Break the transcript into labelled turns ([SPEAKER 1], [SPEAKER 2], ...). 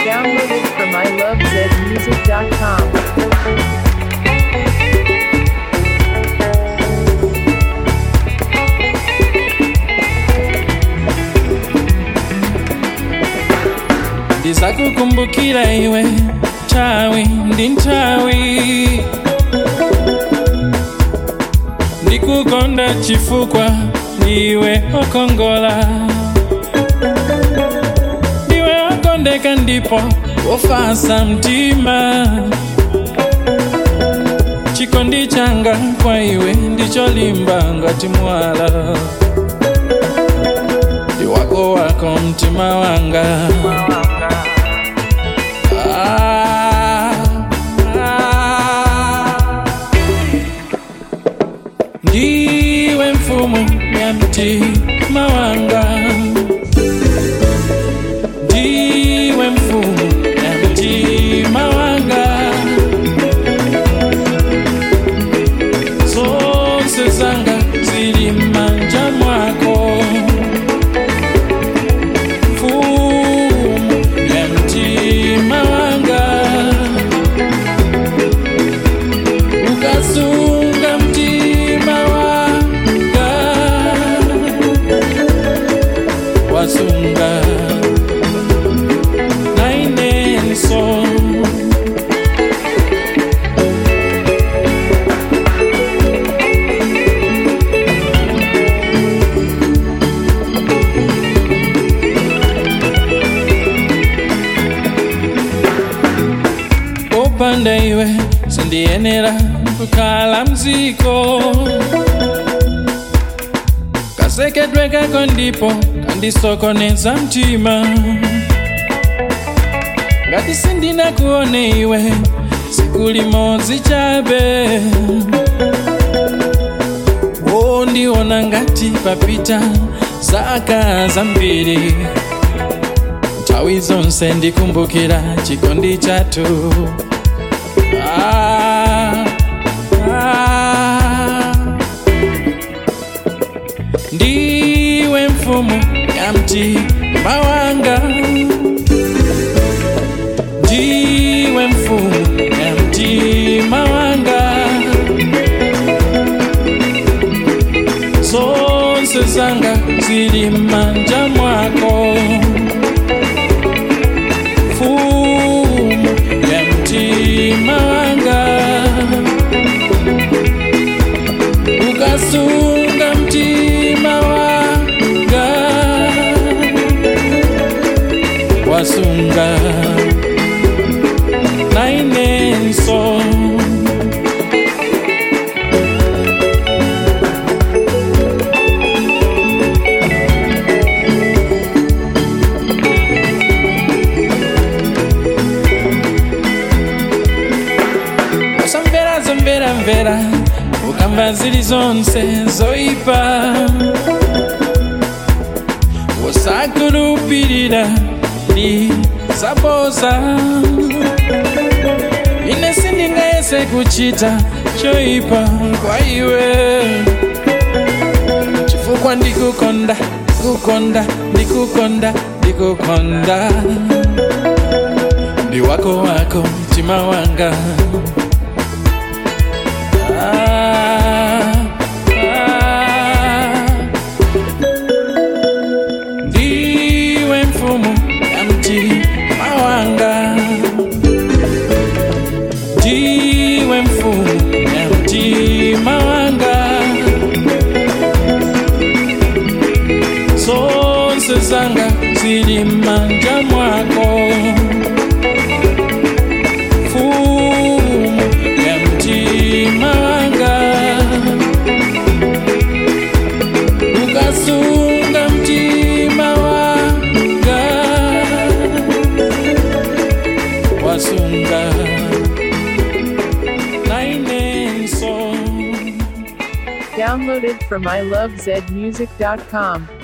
[SPEAKER 1] Downloaded from ilovezmusic.com.
[SPEAKER 2] ndizakukumbukira iwe nthawi ndi nthawi ndikukonda chifukwa ndiwe okongola ndiwe okondeka ndipo wofasa mtima chikondi changa kwa iwe ndicholimba ngati mwala ndi wako wako mtima wanga Ah, ah. ndiwe mfumu ya mtima wanga ndiwe mfumu ya mtima wanga zonse zanga zili manja mwako mfumu ya mtima wanga ukasunga mtima wanga wasunga nainenso upanda iwe sindiyenera kukhala mziko kasekedwe kako ndipo kandisokoneza mtima ngati sindinakuone iwe siku limodzi chabe wondiona ngati papita zaka zambiri nthawi zonse ndikumbukira chikondi chathu Ah, ah. ndiwe mfumu ya mtima wanga ndiwe mfumu ya mtima wanga zonse zanga zili manja mwako mfumu ya mtima wanga ukasunga mtima wanga wasunga nainenso usamvera zomvera mvera ukamva zili zonse zoipa usakulupirira ndi zaboza ine sindingayese kuchita choipa kwa iwe chifukwa ndikukonda kukonda ndikukonda ndikukonda ndi wako wako mtima wanga Ah, ah. ndiwe mfumu ya mtima wanga ndiwe mfumu ya mtima wanga zonse zanga zili manja mwako mfumu ya mtima wanga ukasunga mtima wanga wasunga nainenso
[SPEAKER 1] Downloaded from ilovezmusic.com.